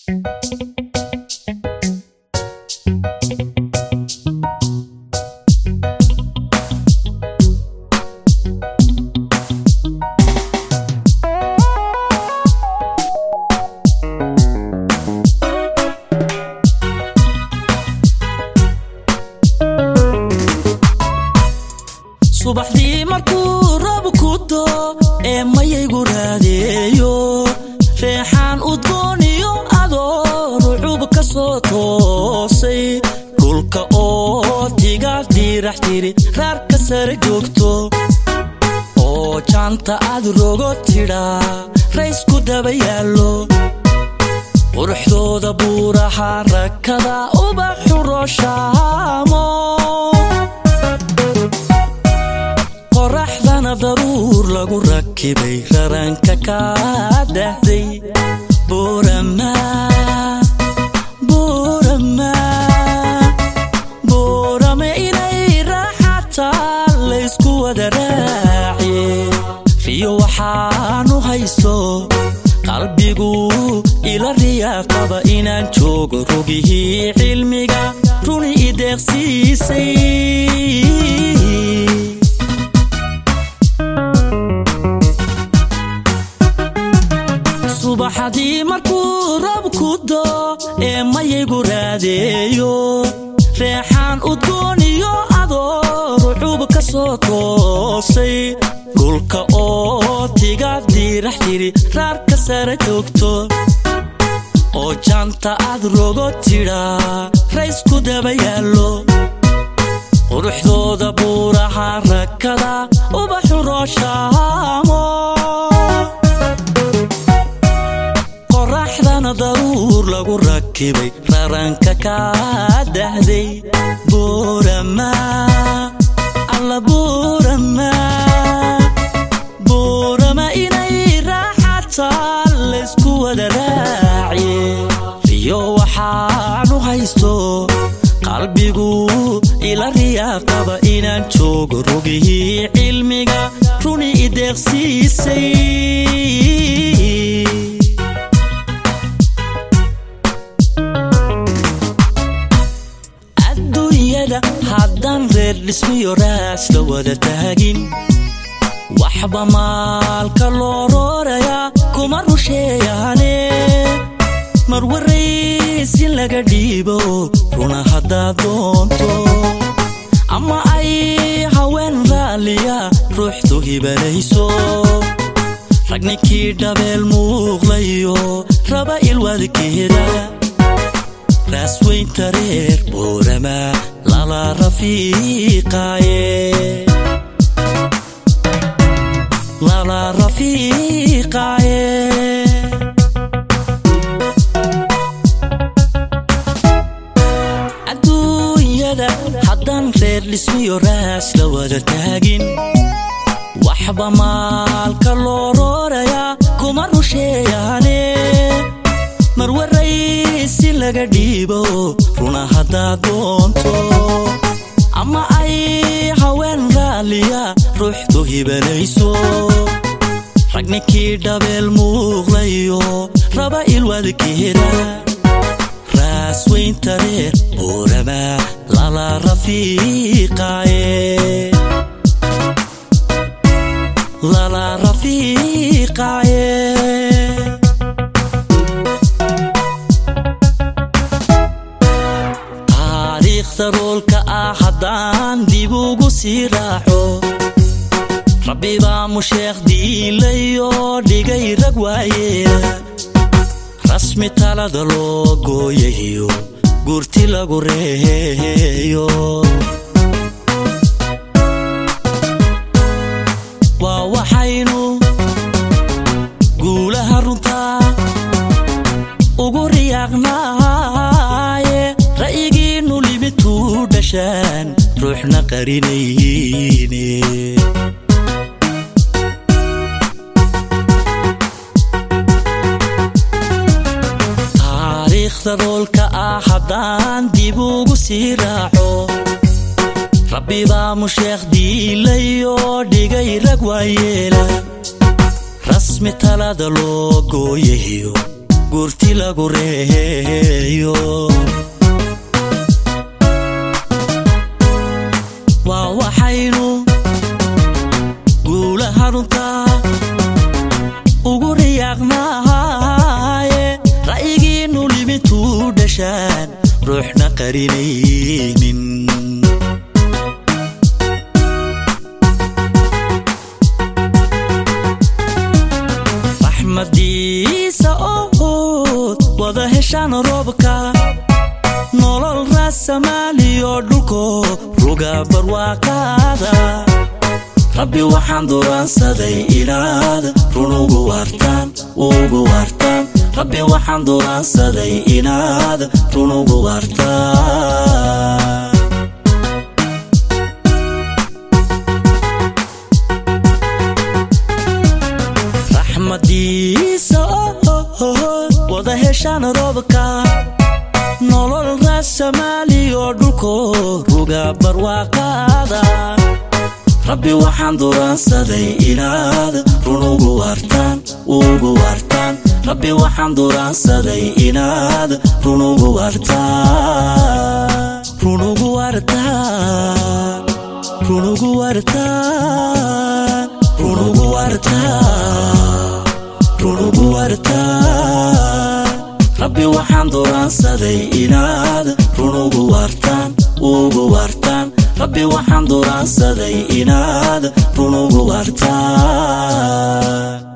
subaxdii markuu roob ku doo ee mayaygu raadeeyo reexaan udgooniyo adoo rucub ka soo toosay dhulka oo tiga diirax tiri raarka sare joogto oo jaanta aad rogo tidhaa raysku daba yaallo quruxdooda buuraha rakada ubaxu rooshaamo qoraxdana daruur lagu rakibay raranka kaa dhahday buurama buurama buurama inay raaxataa laysku wada raaciye riyo waxaanu haysto qalbigu ila riyaaqaba inaan joogo rogihii cilmiga runi ideeqsiisay subaxadii markuu roob ku doo ee mayaygu raadeeyo reexaan udgooniyo adoo rucub ka soo toosay dhulka oo tiga diirax tiri raarka sare joogto oo jaanta aad rogo tidhaa raysku daba yaallo quruxdooda buuraha rakada ubaxu rooshaamo qoraxdana daruur lagu rakibay raranka kaa dhahday buurama alla buurama buurama inay raaxataa laysku wada raaciye riyo waxaanu haysto qalbigu ila riyaaqaba inaan joogo rogihii cilmiga runi ideeqsiisay adduunyada haddaan reer dhismiyo raas la wada taagin waxba maalka loo roorayaa kuma rusheeyaane marwaraysin laga dhiibo runa haddaad doonto ama ay haween raalliya ruuxdu hibanayso ragninkii dhabeel muuqlayo raba ilwadkeeda raasweynta reer buurama lala rafiiqaaye lala rafiiqaaye adduunyada haddaan reer dhismiyo raas la wada taagin waxba maalka loo roorayaa kuma rusheeyaane marwaraysi laga dhiibo runa haddaad doonto ama ay haween raalliya ruuxdu hibanayso ragninkii dhabeel muuqlayo raba ilwadkeeda raasweynta reer buurama lala rafiiqaaye lala rafiiqaaye taariikhda roolka ah haddaan dib ugu sii raaxo rabbi baa musheekh diilayo dhigay rag waaye rasmi talada loo gooyayo gurti lagu reeyo waa waxaynu guulaha runtaa ugu riyaaqnaaye ra'yigiinnu limituu dhashaan ruuxna qarinayne taariikhda roolka ah haddaan dib ugu sii raaco rabbi baa musheekh diilayo dhigay rag waayeela rasmi talada loo gooyayo gurti lagu reeyo waa waxaynu guula haruntaa ugu riyaaqnaaye ra'yigiinnu limintuu dhashaan ruuxna qarinaynin raxmadiisa ood wada heshaan roobka nolol raasamaaliyo dhulko ruga barwaaqaada rabbi waxaan duraansaday inaad run ugu waartaan ugu waartaan rabbi waxaan duraansaday inaad run ugu waartaan raxmadiisa ood wada heshaan roobka nolol raasamaaliyo dhulko ruga barwaaqaada rabbi waxaan duraansaday inaad run ugu waartaan ugu waartaan rabbi waxaan duraansaday inaad run ugu waartaan run ugu waartaan run ugu waartaan run ugu waartaan run ugu waartaan rabbi waxaan duraansaday inaad run ugu waartaan ugu waartaan rabbi waxaan duraansaday inaad run ugu waartaan